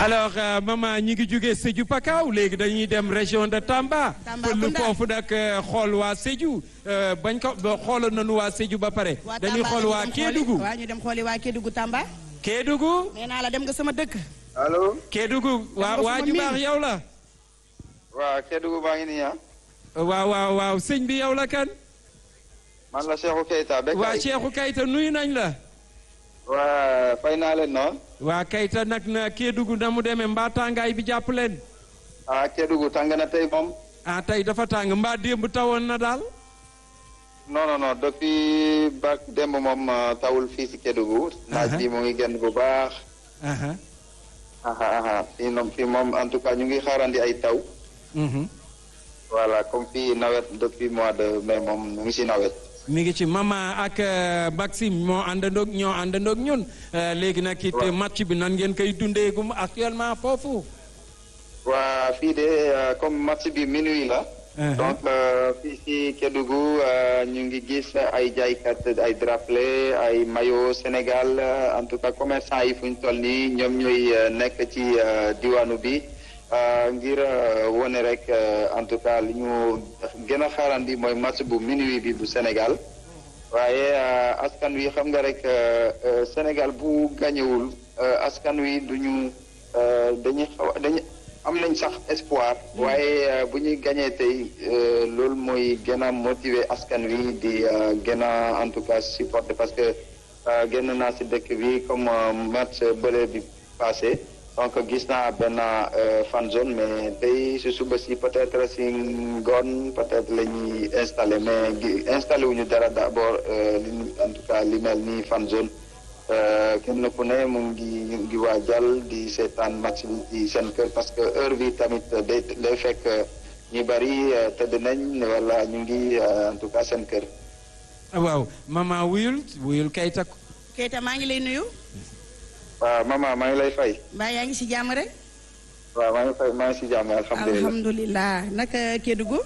alors euh, maman ñi ngi jógee Sédhiou Pakaaw léegi dañuy dem région de Tamba. Tambacounda pël foofu nag xool waa Sédhiou euh, bañ ko ba xooloon nañu waa Sédhiou ba pare. waa dañuy Tamba xool ñu waa dem xooli- Kédougou. waa ñu dem xooli waa Kédougou Tamba. Kédougou. nee naa la dem nga sama dëkk. allo Kédougou waa nga waa sama ju miin. baax yow la. waa Kédougou baa ngi nii ah waaw waaw waaw sëñ bi yow la kan. man la Cheikhou Keita Bekay waa Cheikhou Kayta nuyu nañ la. waa fay naa leen noonu waa Kayta nag na Kédougou na mu demee mbaa tàngaay bi jàpp leen. ah Kédougou tàng na tey moom ah tey dafa tàng mbaa démb tawoon na daal. non non non depuis ba démb moom ah, tawul fii si Kédougou naaj bi mu ngi génn bu baax aha aha aha fii moom fii moom en tout cas ñu ngi xaarandi ay taw mhm. voilà comme fii nawet depuis mois de mai moom ñu ngi si nawet mi ngi ci mama ak euh, Maxime moo àndandoog ñoo àndandoog ñun euh, léegi nag it Waaw. match bi nan ngeen koy dundeegum actuellement foofu. waa fii de ah, comme match bi minuit la Uh-huh. donc euh, fii si Kédougou euh, ñu ngi gis ay jaaykat ay drapeau ay maillot Sénégal euh, en tout cas commerçant yi fu ñu toll nii ñoom ñooy euh, nekk ci euh, diwaanu bi euh, ngir euh, wone rek euh, en tout cas li ñu gën a xaarandi mooy match bu minuit bi bu Sénégal waaye euh, askan wi xam nga rek euh, euh, Sénégal bu gañewul euh, askan wi duñu euh, dañuy xaw dañu am nañ sax espoir waaye euh, bu ñuy gañee tey euh, loolu mooy gën a motiver askan wi di euh, gën a en tout cas supporter parce que euh, génn naa si dëkk bi comme euh, match bële bi passé donc gis naa benn euh, fan zone mais tey si suba si peut-être si ngoon peut-être la ñuy installé mais gi- installé wuñu dara d'abord euh, li ñu- en tout cas li mel ni fan zone euh, kenn ku ne mu ngi ñu ngi waajal di seetaan match bi ci seen kër parce que heure bi tamit day day fekk ñu bari euh, tëdd nañ wala ñu ngi euh, en tout cas seen kër. waaw mama wuyul wuyul Kayta. Keita maa ngi lay nuyu. waaw maman maa ngi lay fay. mbaa yaa ngi si jàmm rek. waaw maa ngi fay maa ngi si jàmm alhamdulilah. alhamdulilah naka Kédougou.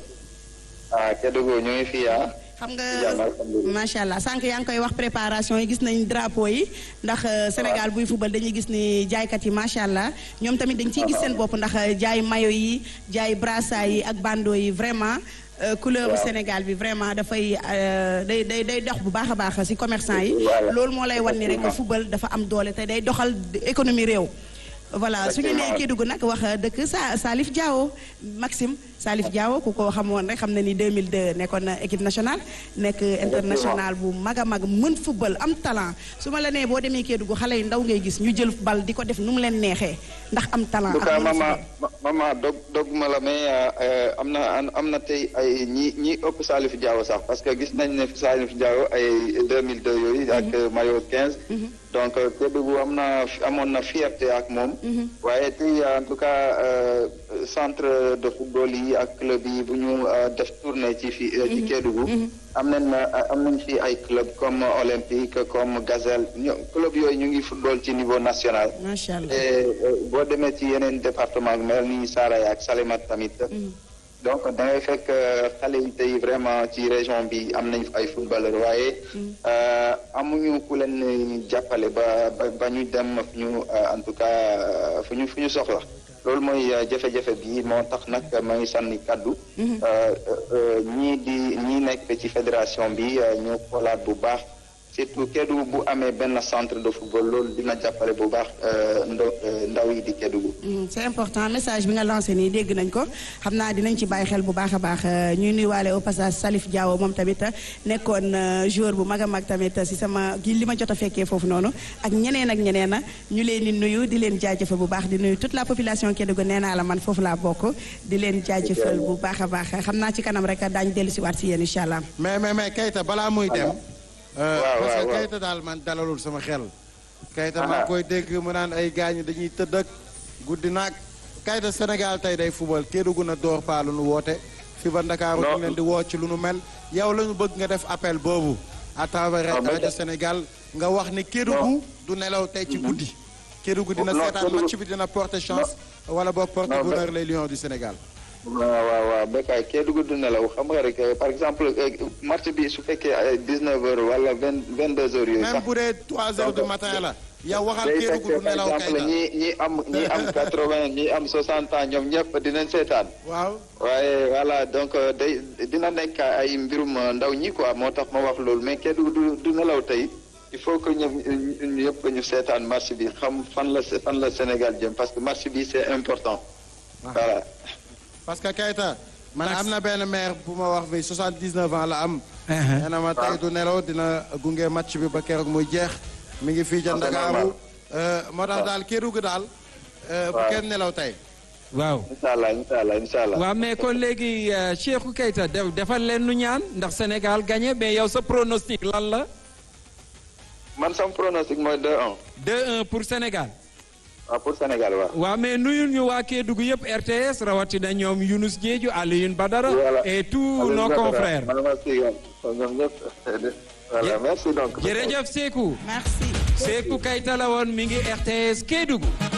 ah Kédougou ñu ngi fii ah. xam nga si jàmm alhamdulilah. macha allah sànq yaa ngi koy wax préparation yi gis nañ drapeau yi ndax euh, Sénégal buy fubal dañuy gis ni jaaykat yi macha allah ñoom tamit dañ ciy gis seen bopp ndax euh, jaay mayo yi jaay brassard yi ak bandeau yi vraiment euh, couleur bu Waaw. Sénégal bi vraiment dafay euh, day day day dox bu baax a baax si commerçant yi Voilà. loolu moo lay wan ni rek Effectivement. fubal dafa am doole te day doxal économie réew voilà su ñu nee Effectivement. Kédougou nag wax dëkk sa Salif Diao Maxime Salif Diao ku ko xamoon rek xam na ni 2002 nekkoon na équipe nationale nekk international bu mag a mag mën football am talent su ma la nee boo demee Kédougou xale yu ndaw ngay gis ñu jël bal di ko def nu mu leen neexee ndax am talent en tout ak cas mën maman football. ma- maman dog dog ma la mais euh, euh, am na am na tey ay ñi ñi ëpp Salif Diao sax parce que gis nañ ne Salif Diao ay 2002 yooyu ak maillot 15. donc euh, Kédougou am na amoon na fierté ak moom. waaye tey en tout cas euh, centre de football yi ak club yi bu ñu euh, def tournée ci fi ci Kédougou. am nañ euh, am nañ fi ay club comme Olympique comme Gazelle ño- club yooyu ñu ngi football ci niveau national. macha allah et euh, boo demee ci yeneen département mel ni Saraya ak Salémat tamit. donc da ngay fekk euh, xale yi tey vraiment ci région bi am nañ ay footballeur waaye. euh, amuñu ku leen jàppale ba ba ba ñu dem fu ñu euh, en tout cas euh, fu ñu fu ñu soxla. loolu mooy euh, jafe-jafe bi moo tax nag ma ngi sànni kaddu. euh, euh, ñii di ñii nekk ci fédération bi euh, ñu xoolaat bu baax. surtout Kédougou bu amee benn centre de football loolu dina jàppale bu baax euh, ndo euh, ndaw yi di Kédougou. Mm, c'est important message bi nga lancé nii dégg nañ ko xam naa dinañ ci bàyyi xel bu baax a baax euh, ñuy nuyuwaale au passage Salif Diao moom tamit euh, nekkoon euh, joueur bu mag a mag tamit si sama gi li ma jot a fekkee foofu noonu ak ñeneen ak ñeneen a ñu leen di nuyu di leen jaajëfal bu baax di nuyu toute la population Kédougou nee naa la man foofu laa bokk di leen jaajëfal bu baax a baax xam naa ci kanam rek daañu dellu si waat si yéen incha allah. mais mais mais Keita balaa muy dem. euh, waaw, parce que waaw. Keita daal man dalalul sama xel. Keita Aha. maa ngi koy dégg mu naan ay gaañu dañuy tëdd ak guddi naag. Keita Sénégal tey day fubal Kédougou na door paa lu nu woote. fi ba Ndakaaru ñu Non. ngi leen di woo ci lu nu mel. yow la ñu bëgg nga def appel boobu. à travers Non, mais- rajo Sénégal nga wax ni Kédougou du nelaw tey ci guddi. Kédougou dina Non, seetaan Kédougou- match bi dina porter chance. wala boog porter Non, mais- bonheur les Lions du Sénégal. waaw waaw waaw Bécaye Kédougou du nelaw xam nga rek euh, par exemple euh, match bi su fekkee ay 19 heures wala 20 22 heures yooyu même sax. bu dee 3 heures du Donc, matin la. yow waxal day Kédougou fekk du par nelaw exemple Keita ñi ñi am ñi am quatre-vingt ñi am soixante ans ñoom ñëpp dinañ seetaan waaw waaye voilà donc euh, day dina nekk ay mbirum euh, ndaw ñi quoi moo tax ma wax loolu mais Kédougou du du nelaw tey il faut que ñoom ñu yëpp ñu seetaan match bi xam fan la fan la Sénégal jëm parce que match bi c'est important voilà parce que Keita man Max. am na benn maire bu ma wax bi 79 ans la am Uh-huh. nee na ma tey du nelaw dina gunge match bi ba keroog muy jeex mi ngi fii ca Ah, c'est Ndakaaru normal. Euh, moo tax daal Kédougou daal euh, bu waaw. kenn nelaw tey waaw incha allah incha allah incha allah waaw mais kon léegi euh, Cheikhou Keita def defal leen nu ñaan ndax Sénégal gagné mais yow sa pronostic lan la man sam pronostic mooy 2-1 2-1 pour Sénégal waaw pour Sénégal waaw waaw mais nuyul ñu waa Kédougou yëpp RTS rawatina ñoom Younous Diédhiou Alioune Badara Voilà. et tous Aliou nos Badara, confrères man ma si yoon ñoom ñëpp voilà Jë- merci donc jërëjëf Sékou merci Sékou Keita la woon mi ngi RTS Kédougou